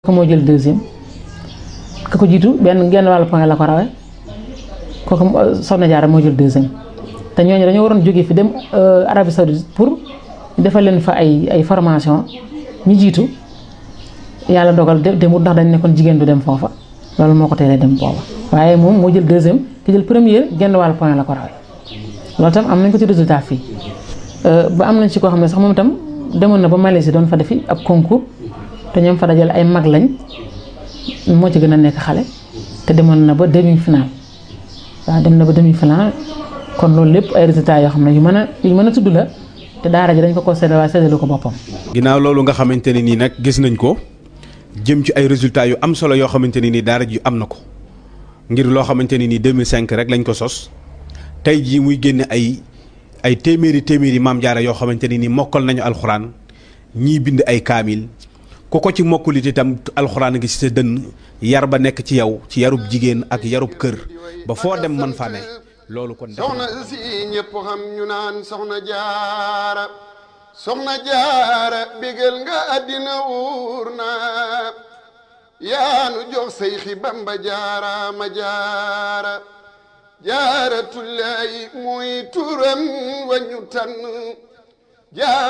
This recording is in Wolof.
ko moo jël deuxième ka ko jiitu benn genn wàllu point la ko rawee kooku Soxna Jaara moo jël deuxième te ñooñu dañoo waroon jóge fi dem Arabie Saoudite pour defal leen fa ay ay formation ñu jiitu yàlla dogal demut ndax dañ nekkoon jigéen du dem foofa loolu moo ko teelee dem booba waaye moom moo jël deuxième ki jël première genn wàllu point la ko rawee loolu tam am nañ ko ci résultat fii ba am nañ ci koo xam ne sax moom itam demoon na ba Malaisie doon fa defi ab concours te ñoom fa dajale ay mag lañ moo ci gën a nekk xale te demoon na ba demi final waaw dem na ba demi final kon loolu lépp ay résultats yoo xam ne yu mën a yu mën a tudd la te daara ji dañ ko ko séddale waaye séddalu ko boppam. ginnaaw loolu nga xamante ne nii nag gis nañ ko jëm ci ay résultats yu am solo yoo xamante ne nii daara ji am na ko ngir loo xamante ne nii 2005 rek lañ ko sos tey jii muy génne ay ay téeméeri téeméeri maam jaara yoo xamante ne nii mokkal nañu alxuraan ñii bind ay kaamil. ku ko ci mokkulit itam alxuraan gi ci sa dënn yar ba nekk ci yow ci yarub jigéen ak yarub kër ba foo dem man fa ne loolu kon soxna si ñëpp xam ñu naan soxna jaara soxna jaara bégal nga àddina wuur na yaanu jox say xi bamba jaara ma jaara jaara tullaayi muy turam wañu tànn